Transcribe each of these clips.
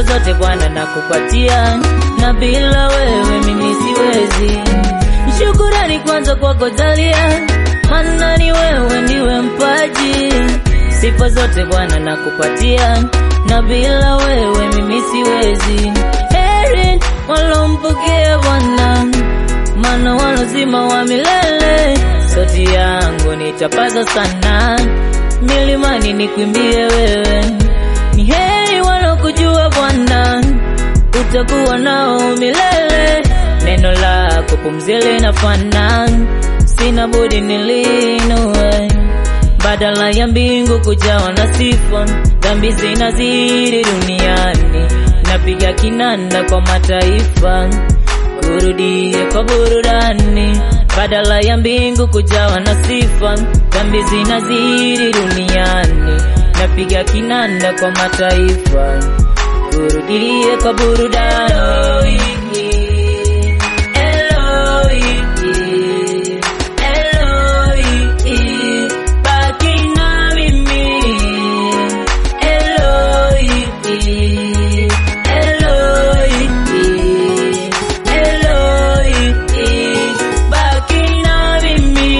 sifa zote Bwana nakupatia, na bila wewe mimi siwezi. Shukurani kwanza kwako Jalia, maana ni wewe ndiwe mpaji. Sifa zote Bwana nakupatia, na bila wewe mimi siwezi. Heri walompokea Bwana, maana walozima wa milele. Sauti yangu nitapaza sana, milimani nikwimbie wewe. Ni heri walokujua Bwana, utakuwa nao milele. Neno lako pumzi linafana, sina budi nilinue badala ya mbingu kujawa na sifa, dhambi zinazidi duniani, napiga kinanda kwa mataifa, kurudie kwa burudani. Badala ya mbingu kujawa na sifa, dhambi zinazidi duniani, napiga kinanda kwa mataifa, kurudie kwa burudani. Eloi, Eloi, baki na mimi. Eloi, Eloi, Eloi, baki na mimi.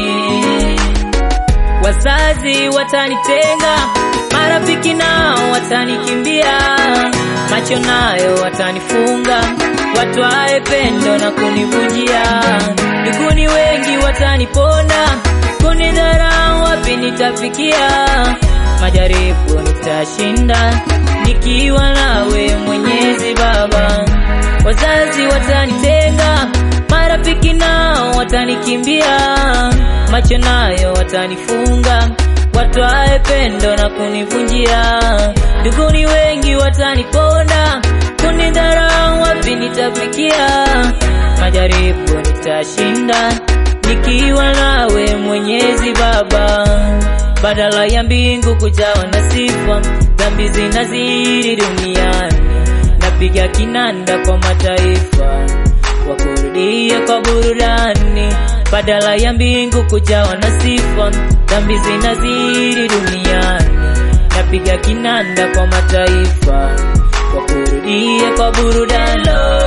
Wazazi watanitenga, marafiki nao watanikimbia, macho nayo watanifunga, watwae pendo na kunivunjia. Mbinguni wengi wataniponda, kunidharau wapi nitafikia? Majaribu nitashinda, nikiwa nawe Mwenyezi Baba. Wazazi watanitenga, marafiki nao watanikimbia, macho nayo watanifunga, watwae pendo na kunivunjia. Mbinguni wengi wataniponda, kunidharau wapi nitafikia? Majaribu nitashinda, nikiwa nawe Mwenyezi Baba. Badala ya mbingu kujawa na sifa, dhambi zinazidi duniani, napiga kinanda kwa mataifa wakurudie kwa burudani. Badala ya mbingu kujawa na sifa, dhambi zinazidi duniani, napiga kinanda kwa mataifa wakurudie kwa burudani.